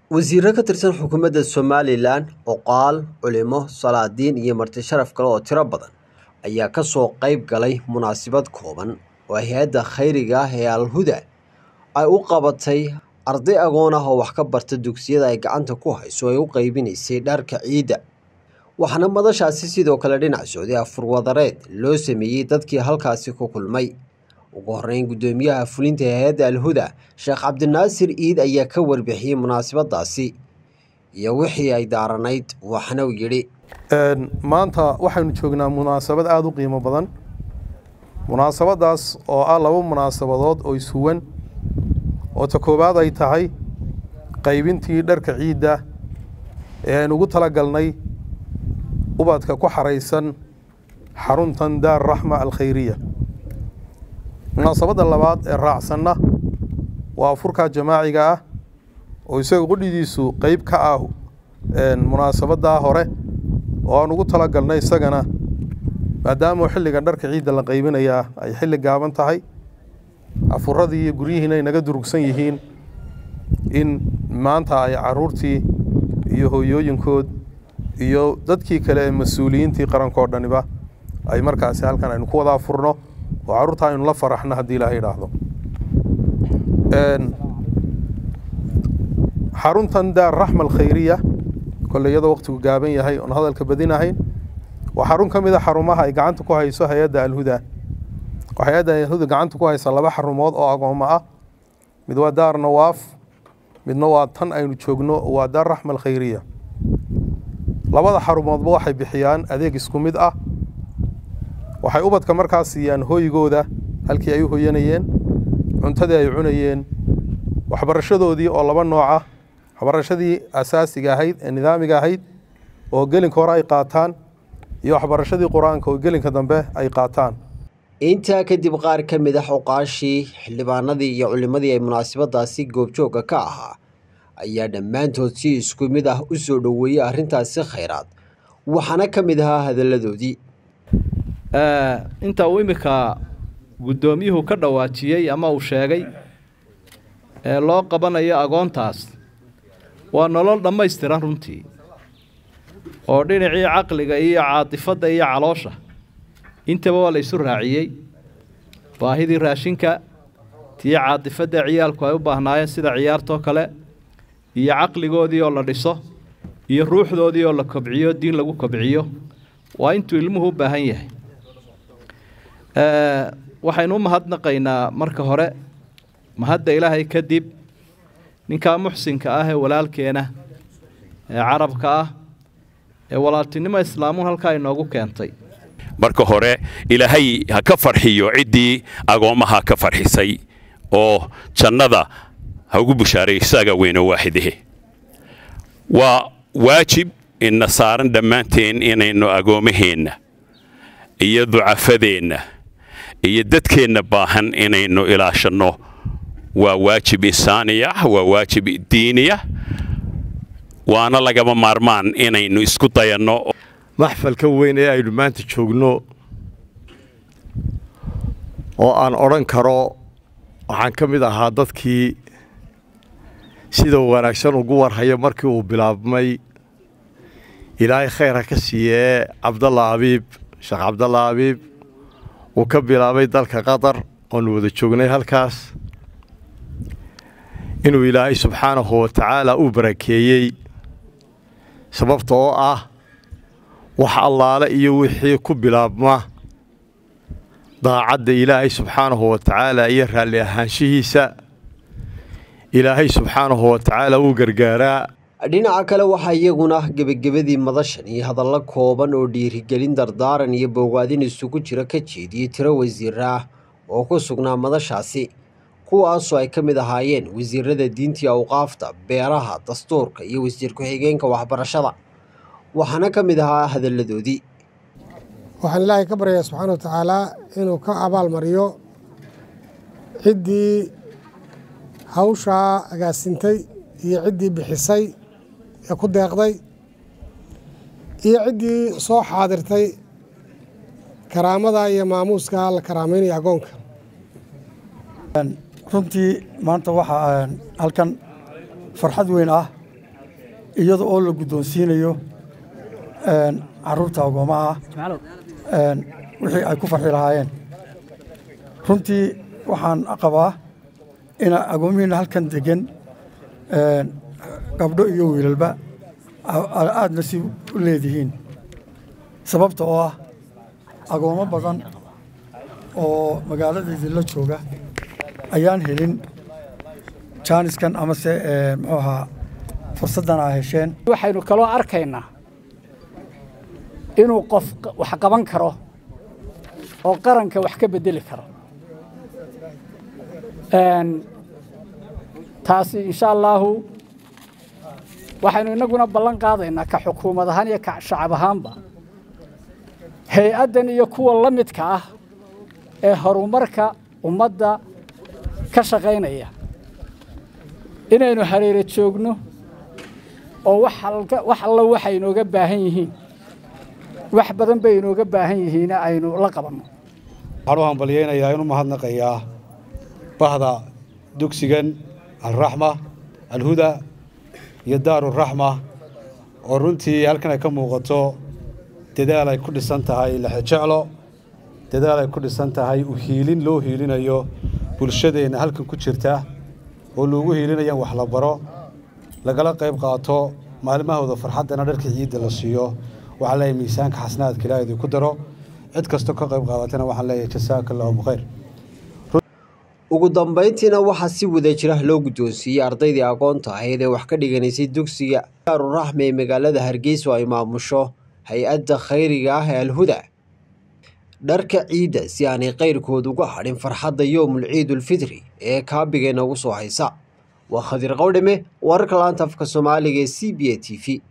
wasiiro ka tirsan xukuumadda somalilan oqaal culimo salaadiin iyo marti sharaf kale oo tiro badan ayaa kasoo qayb galay munaasabad kooban oo hay-adda khayriga ah ee alhuda ay u qabatay arday agoon ah oo wax ka barta dugsiyada ay gacanta ku hayso ay u qaybinaysay dharka ciidda waxaana madashaasi sidoo kale dhinac socday afurwadareed loo sameeyey dadkii halkaasi ku kulmay ugu horeyn guddoomiyaha fulinta hay-adda alhuda sheekh cabdinaasir iid ayaa ka warbixiyey munaasabadaasi iyo wixii ay daaranayd waxna uu yidhi maanta waxaynu joognaa munaasabad aada u qiimo badan munaasabadaas oo ah laba munaasabadood oo ishuwan oo ta koowaad ay tahay qaybintii dharka ciidda ee aynu ugu tala galnay ubadka ku xaraysan xaruntan daar raxma alkhayriya munaasabadda labaad ee raacsanna waa furka jamaaciga ah oo isaga qudhidiisu qeyb ka ah munaasabaddaa hore oo aan ugu tala galnay isagana maadaama xilligan dharka ciidda la qaybinayaa ay xilli gaaban tahay afuradii iyo guryihiina ay naga durugsan yihiin in maanta ay caruurtii iyo hooyooyinkood iyo dadkii kale ee mas-uuliyiintii qarankoo dhaniba ay markaasi halkan aynu ku wada afurno oo carruurta aynu la faraxno haddii ilaaha idhaahdo xaruntan daar raxma alkhayriya kolle iyadoo waqtigu gaaban yahay oon hadalka badinahayn waa xarun ka mid a xarumaha ay gacanta ku hayso hay-adda alhuda oo hay-adda alhuda gacanta ku haysa laba xarumood oo agoommo ah mid waa daar nawaaf midna waa tan aynu joogno waa daar raxma alkhayriya labada xarumoodba waxay bixiyaan adeeg isku mid ah waxay ubadka markaas siiyaan hooygooda halkii ay u hoyanayeen cuntadii ay cunayeen waxbarashadoodii oo laba nooc ah waxbarashadii asaasiga ahayd ee nidaamiga ahayd oo gelinka hore ay qaataan iyo waxbarashadii qur-aanka oo gelinka dambe ay qaataan intaa kadib qaar ka mid ah oqaashii xildhibaanadii iyo culimadii ay munaasabadaasi goobjoogga ka ahaa ayaa dhammaantood si isku mid ah u soo dhoweeyey arrintaasi khayraad waxaana ka mid ahaa hadalladoodii inta uu iminka guddoomiyuhu ka dhawaajiyey ama uu sheegay ee loo qabanayo agoontaas waa nolol dhammaystiran runtii oo dhinacii caqliga iyo caatifadda iyo caloosha intaba waa la isu raaciyey baahidii raashinka tii caatifadda ciyaalku ay u baahnaayeen sida ciyaartoo kale iyo caqligoodii oo la dhiso iyo ruuxdoodii oo la kobciyo diin lagu kobciyo waa intuu ilmuhu u baahan yahay waxaynu u mahadnaqaynaa marka hore mahadda ilaahay kadib ninkaa muxsinka ah ee walaalkeena ee carabka ah ee walaaltinimo islaamuun halkaa inoogu keentay marka hore ilaahay ha ka farxiyo ciddii agoommaha ka farxisay oo jannada ha ugu bushaaray isaga weyno waaxidahe waa waajib ina saaran dhammaanteen inaynu agoommaheenna iyo ducafadeenna iyo dadkeenna baahan inaynu ilaashanno waa waajib insaaniya waa waajib diiniya waana lagama maarmaan inaynu isku dayanno maxfalka weyn ee aynu maanta joogno oo aan odhan karo waxaan ka mid ahaa dadkii sida wanaagsan ugu warhaya markii uu bilaabmay ilaahay khayr ha ka siiyee cabdalla abiib sheekh cabdalla abiib uu ka bilaabay dalka qatar oonu wada joognay halkaas inuu ilaahay subxaanahu wa tacaala u barakeeyey sababta oo ah wax allaale iyo wixii ku bilaabma daacadda ilaahay subxaanahu wa tacaala iyo raalli ahaanshihiisa ilaahay subxaanahu wa tacaala uu gargaaraa dhinaca kale waxaa iyaguna gebagabadii madashan iyo hadallo kooban oo dhiirigelin dardaaran iyo bogaadin isugu jira ka jeediyey tiro wasiir ah oo ku sugnaa madashaasi kuwaasoo ay ka mid ahaayeen wasiirada diintii awqaafta beeraha dastuurka iyo wasiir ku-xigeenka waxbarashada waxaana ka mid ahaa hadalladoodii waxaan ilaahay ka baryayaa subxaana wa tacaalaa inuu ka abaalmariyo ciddii hawshaa agaasintay iyo ciddii bixisay ee ku deeqday iyo ciddii soo xaadirtay karaamada iyo maamuuska la karaamaynayo agoonka runtii maanta waxaa halkan farxad weyn ah iyada oo la guddoonsiinayo caruurta agoomaha wixii ay ku farxi lahaayeen runtii waxaan qabaa in agoomihiina halkan degan gabdho iyo wiilalba aada nasiib u leedihiin sababta oo ah agoomo badan oo magaaladeedii la jooga ayaan helin jaaniskan amase muxuu ahaa fursaddan aa hesheen waxaynu kaloo arkaynaa inuu qof wax qaban karo oo qaranka wax ka beddeli karo taasi insha allaahu waxaynu innaguna ballan qaadaynaa ka xukuumad ahaan iyo ka shacab ahaanba hay-addan iyo kuwa la midka ah ee horumarka ummadda ka shaqaynaya inaynu hareero joogno oo wax alla waxay inooga baahan yihiin wax badan bay inooga baahan yihiin aynu la qabanno waxaan u hambalyaynayaa inu mahadnaqayaa bahda dugsigan alraxma alhuda iyo daaruraxma oo runtii halkan ay ka muuqato dadaal ay ku dhisan tahay lexejeclo dadaal ay ku dhisan tahay u hiilin loo hiilinayo bulshadeenna halkan ku jirta oo loogu hiilinayaan wax la baro lagala qayb qaato maalmahooda farxaddana dharka ciidda la siiyo waxaan leeyahay miisaanka xasanaadka ilaaha idinku daro cid kastoo ka qayb qaadatana waxaan leeyahay jasaaka allahu bikhayr ugu dambayntiina waxaa si wada jira loo guddoonsiiyey ardaydii aqoonta ahayd ee wax ka dhiganaysay dugsiga daaruraxme ee magaalada hargeysa ay maamusho hay-adda khayriga ah ee alhuda dharka ciidda si aanay qayrkood uga hadhin farxadda yoomul ciidulfitri ee kaabigeenna ugu soo haysa waa khadir qawdhime wararka laanta afka soomaaliga ee c b a t v